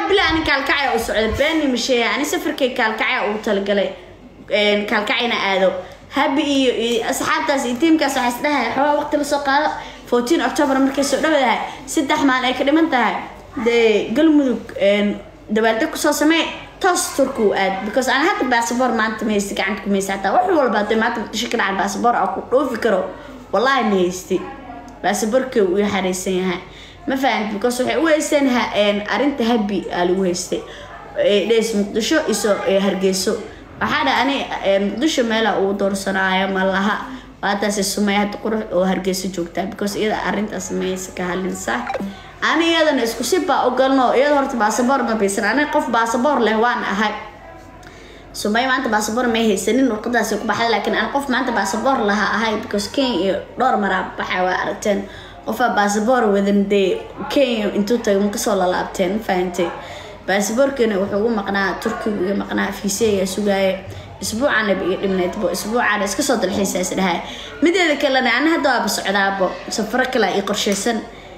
bila ani kaalkacya u socda beeni masheeya ani safarkay kaalkacya ugu talagalay kaalkacyana aado habi iyo iyo asxaabtaas iyo tiimkaas waxaa isdhahay xoogaa waqti lasoo qaado fourteen october markay soo dhawadahay saddex maalin ay ka dhiman tahay dee galmudug dabaaldeg kusoo samee toos turku aad because aan hadda baasabor maanta ma haysti gacanta ku maysa hataa wax walba hadday maanta muqdisho ka dhacan baasabor aan ku dhoofi karo wallahi ma haysti baasaborkii uu xareysan yahay ma fahamti because waxay u haysteen arrinta habi aa lagu haystay dhees muqdisho iso hargeyso waxaa dha ani muqdisho meela uu doorsanaayo ma laha waataasi sumay hadda qurux oo hargeyso joogtaa because iyada arrintaas maysa ka hadlinsa ani iyadana isku si baa ogalno iyada horta baasaboor ma baysan ani qof baasaboor leh waan ahay sumay maanta baasaboor may haysanin warqadaasi ku baxday laakiin aan qof maanta baasaboor laha ahay because kenya iyo dhowr maraa baxay waa aragteen qofaa baasaboor wadan dee kenya intuu tagay ma kasoo lalaabteen ma fahantay baasaboorkeena wuxuu ugu maqnaa turkiga uga maqnaa fiiseyaa sugaaye isbuucana iga dhibneydbo isbuucana iska soo dalxiisa is dhahay mideeda kalena ani hadda waaba socdaabo safaro kale ii qorsheysan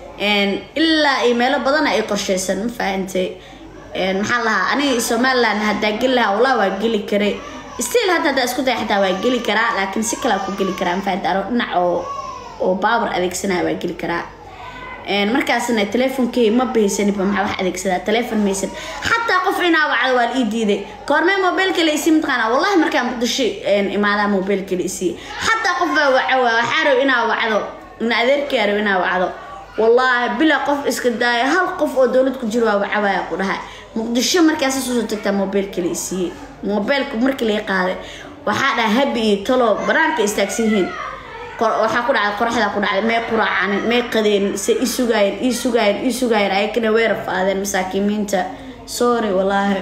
ilaa iyo meelo badana ii qorsheysan ma fahantay maxaa lahaa aniga somaliland haddaa geli lahaa wallah waa geli karay still hadda haddaa isku daya xataa waa geli karaa laakiin si kalea ku geli karaa ma fahantay ano dhinac oo oo baawar adeegsanaya waa geli karaa markaasna teleefonkey ma bahaysaniba maxaa wax adeegsadaa teleefon maysan xataa qof inaa wacdo waa la ii diiday koormee mobilka la isii mataqaana wallahi markaa muqdisho imaadaa mobilka la isii xataa qof baa waca waa waxaa raw inaa wacdo ina adeerkaa raw inaa wacdo wallaahi bila qof iska daaya hal qof oo dowlad ku jiro waa wacawaaya ku dhahay muqdisho markaasa soo tagtaa mobilka la isiiyey mobilka markii laga qaaday waxaa dhaha habi iyo talo banaanka istaagsan yihiin waxaa ku dhacday qoraxdaa ku dhacday may quraacanin may qadeenin se i sugaayeen ii sugaayeen ii sugaayeen ayakana way rafaadeen masaakiimiinta sorry wallaahi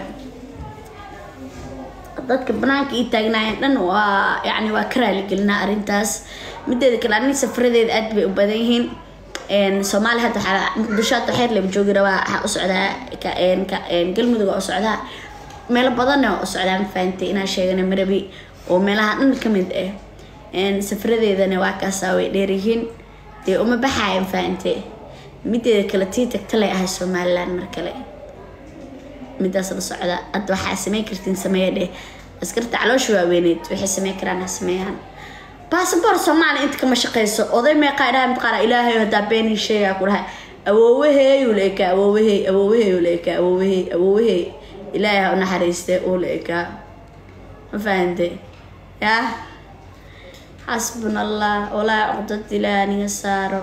dadka banaanka ii taagnaayeen dhan waa yacni waa ka raaligelinaa arrintaas mideeda kale aniga safaradeeda aad bay u badan yihiin soomaaliya hadda waxaa muqdisho hadda xeer laba joogi rabaa waxaa u socdaa galmudug oo u socdaa meelo badanna waa u socdaa ma fahantay inaa sheegana marabi oo meelaha dhan ka mid ah safradeedana waa kaasaa way dheeryihiin dee uma baxaayan fahante mideeda kale tii tagtalay ahay somaliland mar kale midaas la socda hadda waxaa sameyn kartiin sameeya dheh askarta caloosha waaweyneed waxay sameyn karaan ha sameeyaan baasabor soomaaliya inta kama shaqeyso oday meeqaa dhaha mataqaana ilaahay haddaa beenii sheegaa ku dhahay awoowaheeyuu la ekaa awoowahey awoowaheeyuu la ekaa awoowahey awoowahey ilaahay ha u naxariiste uu la ekaa ma fahante yaa xasbuna allah walaa cuqdad ilaah aniga saaro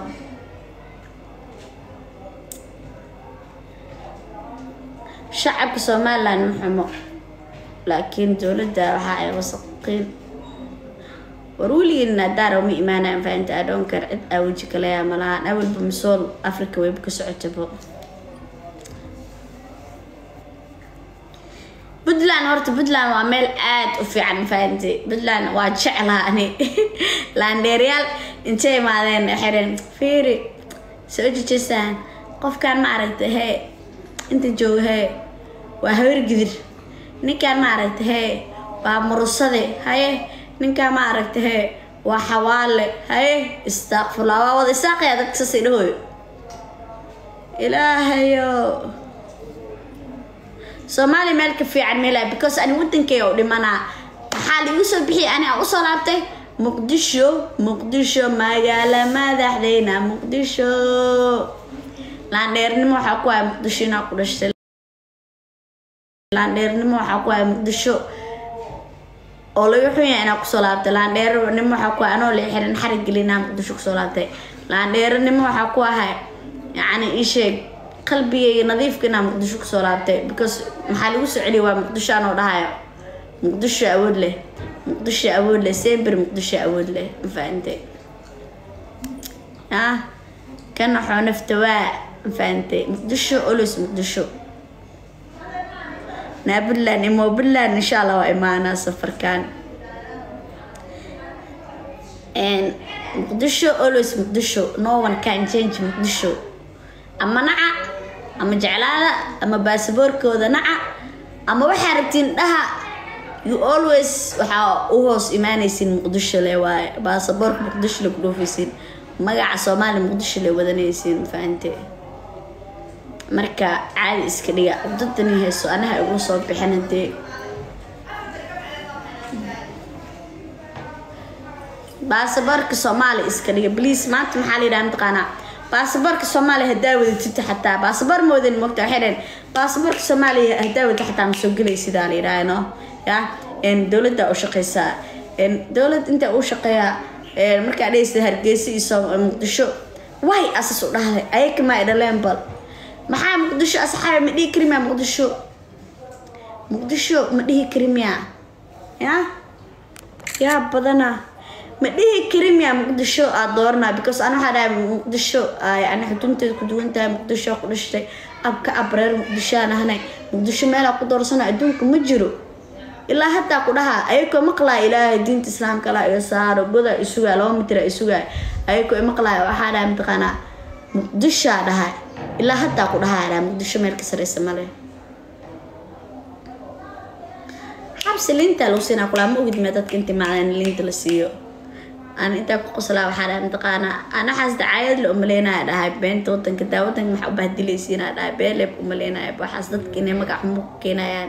shacabka somaliland ma xumo laakiin dowladda waxa ay wasaqiin war weligeena daara uma imaanaan fahinta adhoonkar cid aa weji kaleyaa malahaan awalba masool africa wayba ka socotabo puntland horta puntland waa meel aada u fiican fahantay puntland waa jeclaa ani laandheeryaal intay imaadeen xireen fiiri soo jejasaan qofkaan ma aragta hee inta jooga hee waa habar gidir ninkaan ma aragta hee waa murusade haye ninkaan ma aragta hee waa xawaale haye istaaqfulaa waa wada isaaqayaa dadka saasay dhahooyo ilaahayo soomaaliya meel ka fiican meelaa because ani wadankeyga u dhimanaa maxaa liigu soo bixiyay ani aan usoo laabtay muqdisho muqdisho magaala madaxdeyna muqdisho laandheernimo waxaa ku haya muqdisho inaa ku dhashtay laandheernimo waxaa ku haya muqdisho oo laga xun yahay inaa kusoo laabtay laandheernimo waxaa ku haya anoo la xiran xarig gelinaa muqdisho kusoo laabtay laandheernimo waxaa ku ahay yacni ii sheeg qalbigayga nadiifka inaa muqdisho kusoo laabtay because maxaa lagu soo celiya waa muqdisho anoo dhahayo muqdisho awood leh muqdisho awood leh sember muqdisho awood leh mafahantay ah ka naxoo nafta waa mafahantay muqdisho olos muqdisho naa puntland imo puntland insha allah waa imaanaa safarkan muqdisho always muqdisho no one can change muqdisho ama naca ama jeclaada ama baasaboorkooda naca ama waxaa rabtiin dhaha you always waxaa u hoos imaanaysiin muqdisho le waaye baasaboorka muqdisho le ku dhoofaysiin magaca soomaaliya muqdisho le wadanaysiin fahante marka caadi iska dhiga dadani hayso anaha igu soo bixin hadee baasaboorka soomaaliya iska dhiga bliis maanta maxaa la yidhaha mataqaanaa baasaboorka soomaaliya haddaa wadatid xataa baasaboor moodan mogta waxay dhaheen baasaboorka soomaaliya haddaa wadatid xataa ma soo gelay sidaa la yidhaha no ya dowladda u shaqeysaa dowlad inta u shaqeeyaa markaa dhehaysa hargeysa iyo soo muqdisho way asas u dhahday ayaka maa idhaleen bal maxaa muqdisho asxaabi ma dhihi kari miyaa muqdisho muqdisho ma dhihi kari miyaa ya yaa badana ma dhihi kari miyaa muqdisho aad dooranaa because ana waxaa dhahay muqdisho yani xudunteeda ku duwan tahay muqdisho ku dhashtay abka abreer muqdishoaan ahnay muqdisho meelaa ku doorsana adduunka ma jiro ilaa hataa ku dhahaa ayakoo maqlaa ilaahay diinta islaamka la iga saaro goda isugaa laba mitira isugaa ayakoo maqlaa waxaa dhahay mataqaanaa muqdishaa dhahay ilaa hataa ku dhahaa dhaha muqdisho meel ka sareysa male xabsi liinta lagu siinaa kulaa ma ogid mee dadka inta macdan liinta la siiyo aan intaa ku qoslaa waxaa dhahay mataqaanaa anaxaas dacaayad la umaleynaya dhahay beenta wadanka daa wadanka maxaa u bahdilaysiinaa dhahay beeleeb umaleynaya waxaas dadka inay magac xumo ku keenayaan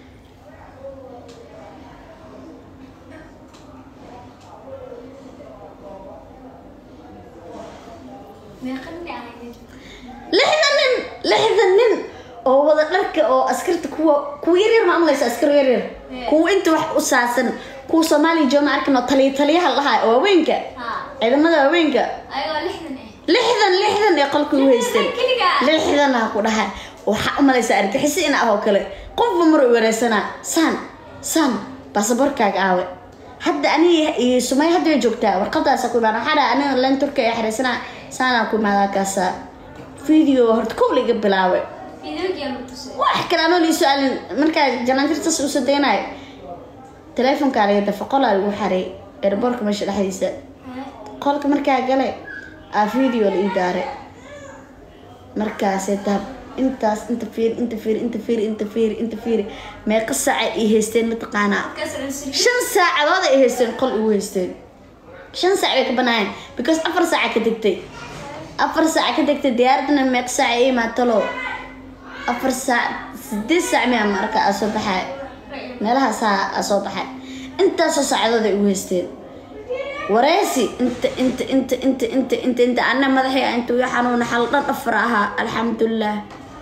lixdan nin lixdan nin oo wada dharka oo askarta kuwa kuwa yaryar ma amlaysa askar yaryar kuwa inta wax u saasan kuwa soomaaliya jooma arkan oo taliya taliyaha lahaa oo haweenka ciidamada haweenka lixdan lixdan ee qolka u haysteen lixdan ha ku dhahay waxaa u malaysaa argixisi in ah oo kale qofba mar u wareysanaa saan saan baasaboorkaaga aawe hadda aniga iyo sumay hadda way joogtaa warqadaasa ku imaan waxaa dhaha aniga len turka ee xareysanaa saanaa ku imaadaa kaasa video horta kow laga bilaabay wax kale anoo lii su-aalin markaa janaantirtas usoo daynayo teleefonkaa laga dafa qolaa lagu xaray airboortka meesha dhexdiisa qolka markaa gale aa video la ii daaray markaasay taa intaas inta fiiri inta fiiri inta fiiri inta fiiri inta fiiri meeqa saaca ay haysteen mataqaanaa shan saacadood ay haysteen qol igu haysteen shan saac bay ka banaayeen because afar saaca ka degtay afar saac ka degtay diyaaradana meeq saac ay imaatalo afar saac sideed saac miyaa marka aa soo baxay meelahaasaa aa soo baxay intaasoo saacadood ay ugu haysteen wareysi inta inta inta inta inta inta inta ana madaxii inta ii xanuuna xal dhan afar ahaa alxamdulilah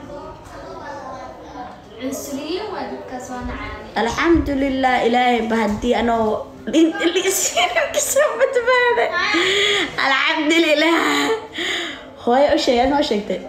alxamdulilah ilaahay ba haddii anoo kasoo badbaaday alxamdulilah hooyo u sheegay adma u sheegtay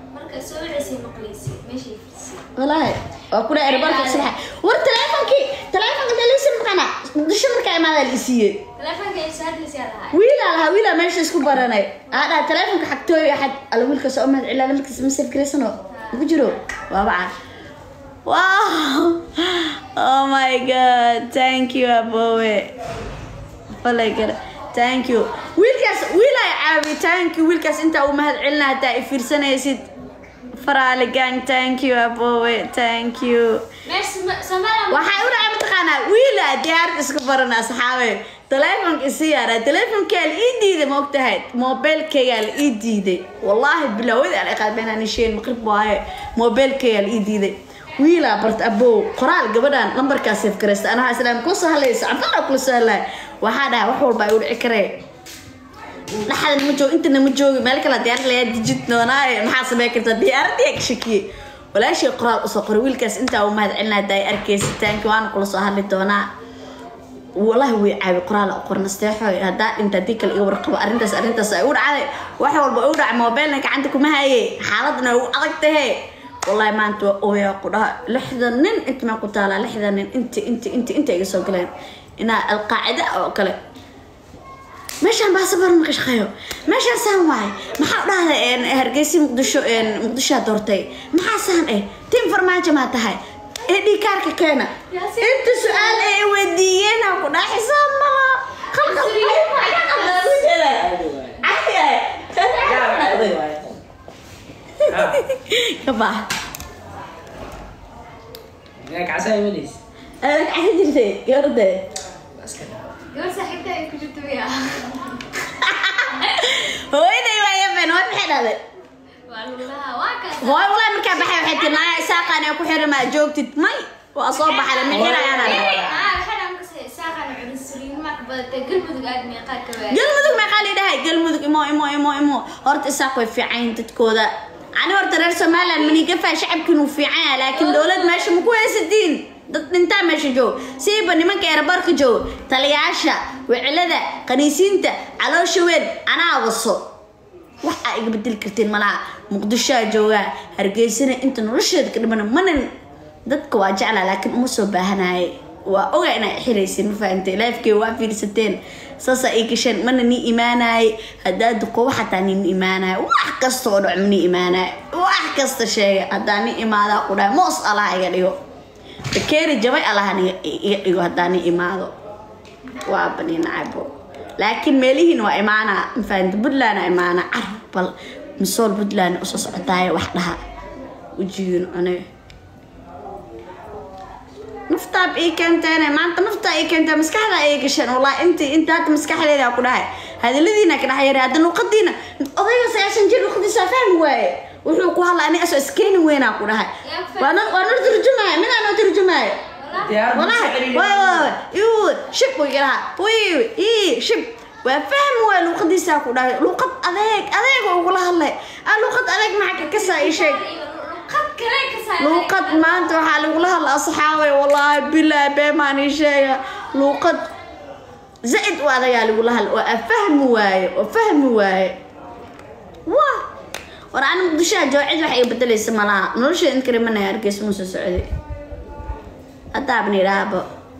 walaahi waa kula erbarka subaxa war teleefonkii teleefonka dalisi maqana muqdisho markaa imaadaa la isiiyey wiilaa lahaa wiilaa meesha isku baranay aa dhaha teleefonka xagtooy axad alla wiilkaas oo mahad cilaa markiis masir garaysano ugu jiro waabaca wow oh my god thank you abowe falay kale thank you wiilkaas wiilaa caawi thank you wiilkaas intaa uu mahad celina hataa i fiirsanaysid faraale gang thank you abowe thank you waxaa u dhacay mataqaanaa wiila diyaarad isku barana asxaabe teleefonka isi yaaraa teleefonkaa la ii diiday ma ogtahay mobilkaygaa la ii diiday wallaahi bilaawada aan iqaadbeenaan isheen maqrib waaye mobilkaygaa la ii diiday wiilaa barta abow qoraal gabadhan lambarkaa seef garaysta anaa islaam kuu soo hadlaysa anfalaa kula soo hadlaya waxaa dhahay wax walba ay u dhici karee dhaxdan ma joogo intana ma joogi meel kale diyaarad layaa dijid doonaaye maxaa samey kartaa diyaaradii ka shakiyey walaashii qoraal usoo qoray wiilkaas intaa uu mahad celinaa daay arkaysitaanki waana kula soo hadli doonaa wallahi way caawi qoraal u qorna steexoy haddaa dhinta haddii kale iga warqabo arrintaas arrintaas ay u dhacday wax walba u dhacay mobilna gacanta kuma haye xaaladna u adag tahe wallahi maanta waa ooyaa ku dhaha lixdan nin inta maa ku taalaa lixdan nin inta inta inta inta iga soo galeen inaa alqaacida oo kale meeshaan baasaboor ma ka shaqeeyo meeshaan saan waaye maxaa dhahda hargeysa muqdisho muqdishoa doortay maxaa saan eh tin farmaajo maa tahay ee dhiikaarka keena inta su-aal ay weydiiyeen ku dhaxisa mala kabaa kacsaa imanaysa adag casa jirtay gabardee hooyaday waa yaben waa maxay dhahday hooy walaa markaa baxay waxay tii naaya isaaqaan ee ku xiran maa joogtid may waa soo baxay lama xirayaana galmudug meeqaa lidhahay galmudug imo imo imo imo horta isaaq way fiican dadkooda ani horta reer somaliland manigafaa shacabkiinu fiican yahay laakiin dowlad meesha ma ku haysatiin dad dhintaa meesha joog siiba nimanka eerabarka joog taliyaasha wicilada qaniisiinta caloosha weyn anaa waso wax aa iga bedeli kartiin malaha muqdishoa joogaa hargeysana inta nolosheeda ka dhimana manan dadka waa jeclaa laakiin uma soo baahanaye waa ogaa inaa xiraysin ma fahantay laafkee waa fiirsateen saasaa ii gasheen mana nii imaanaye haddaa duqobo xataa niima imaanaye wax kasta oo dhac mani imaanaye wax kasta sheega haddaa ni imaadaa ku dhahay moos allaha iga dhigo bakeeri jabay allahan iga dhigo haddaa ni imaado waa bani nacabo laakiin meelihiin waa imaanaa mafahanta puntland aa imaanaa carab bal misool puntland usoo socotaaye wax dhaha wejigiin cune naftaab ii keenteene maanta naftaa ii keentee maskaxda ii gasheen wallaahi intii inta hadda maskaxdeeda ku dhahay hadaladiina ka dhaxyare hadda luuqadiina odayga sagaashan jir luuqadiisa fahmi waaye wuxuu ku hadla ani asoo iskeeni weynaa ku dhahay waa noo waa noo turjumaayo midaa noo turjumaayo walahi way way iu shib buu igalaha wiiwi ii shib waa fahmi waay luuqadiisaa ku dhahay luuqad adeeg adeega ugula hadlay ah luuqad adeeg maxaa ka kasaa ii sheeg luuqad maanta waxaa lagula hadla asxaabay wallaahi bilaa beemaan ii sheega luuqad zaid u adagaa lagula hadla waa fahmi waaye oo fahmi waaye wa war ani muqdishoha joocid wax iga bedelaysa malaha nolosheeda in karimanaya argeys muu soo socday haddaabna idhaahba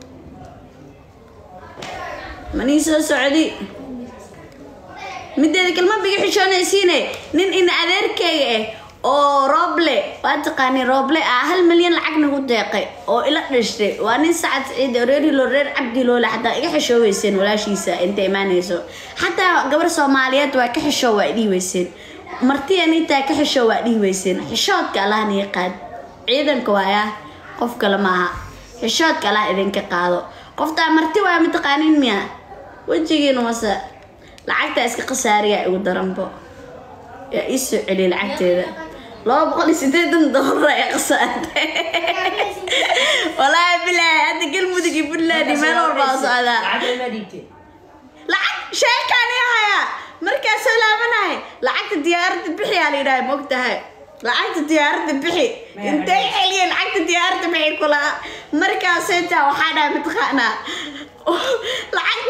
manii soo socdi mideeda kalma biga xishoonaysiine nin ina adeerkeyga ah oo rooble waa taqaani rooble ah hal milyan lacag nagu deeqay oo ila dhashtay waa nin sacad ciid oo reer hilo reer cabdi loole xataa iga xishooweyseen walaashiisa inta imaanayso xataa gabar soomaaliyeed waa ka xishoo waa dhihi weyseen martiya nintaa ka xishoo waa dhihi weyseen xishoodka allahna yaqaan ciidanka waaya qof kale maaha xishoodka allah idinka qaado qoftaa marti waa mataqaanin miya wejigiina mase lacagtaa iska khasaariya igu daranbo yaa ii soo celiyay lacagteeda laba boqol iyo sideetan doolar ay khasaartay walaahi bilaahi hadda galmudug iyo puntland iyo meel walba oo socdaa lacag sheekaani haya markaa soo laabanahay lacagta diyaaradda bixi aa la yidhaha mogtahay lacagta diyaaradda bixi intay celiyeen lacagta diyaaradda bixi kula markaasaytaa waxaa dhahay mataqaanaa lacag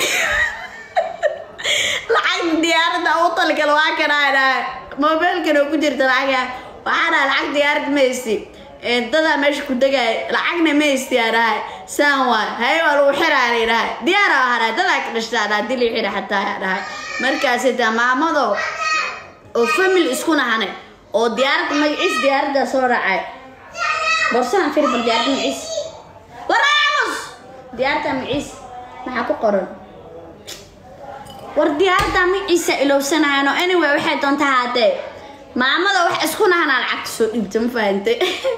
lacagta diyaaradda u talgalo waa kanaa dhahay mobeelkan oo ku jirta lacaga waxaa dhahay lacag diyaarad ma haysti dadaa meesha ku degaya lacagna ma haysti aa dhahay saan waa haye waa lagu xiraa la dhahay diyaara waa dhahay dadaa ka dhashtaa dhahay dili xira xataa aa dhahay markaasaytaa maamado oo family isku nahane oo diyaaradda magaciis diyaaraddaa soo raacay borsahan firbal diyaaradda magaciis waraamus diyaaradda magaciis maxaa ku qoran war diyaaradda magaciisa ilowsanayano anyway waxay doonta haatee maamada wax isku nahanaa lacagta soo dhiibta ma fahantay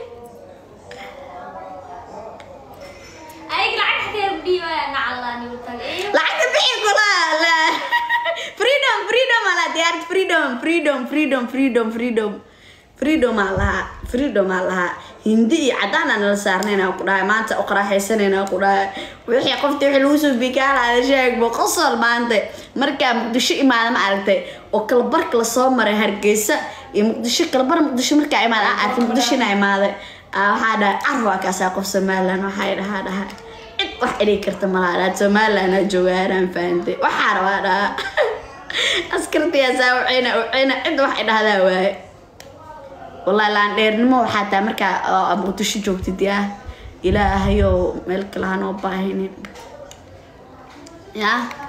lacagta bixi kula la freedom freedom ala diyaarad freedom freedom freedom freedom freedom freedom aa lahaa freedom aa lahaa hindi iyo cadaan aan nala saarnayna ku dhahay maanta u qaraaxaysanayna ku dhahay wixii qoftii wixii lagu soo bikaalaada sheegbo qosol maanta markaa muqdisho imaada ma aragtay oo kalabarka lasoo maray hargeysa iyo muqdisho kalabar muqdisho markaa imaada aa arkay muqdisho inaa imaaday waxaa dhahay carwaa kaasaa qof somaliland waxay dhahaa dhaha cid wax idhigi karta malaa dhaha somaliland aa joogaanaan fahantay waxaa rabaa dhaha askartiyaasaa uceyna uceyna cid wax idhahdaa waaye wallahi laan dheernimo waxaa taa markaa muqdisho joogtid yaa ilaahayow meel kale hanoo baahinin yaa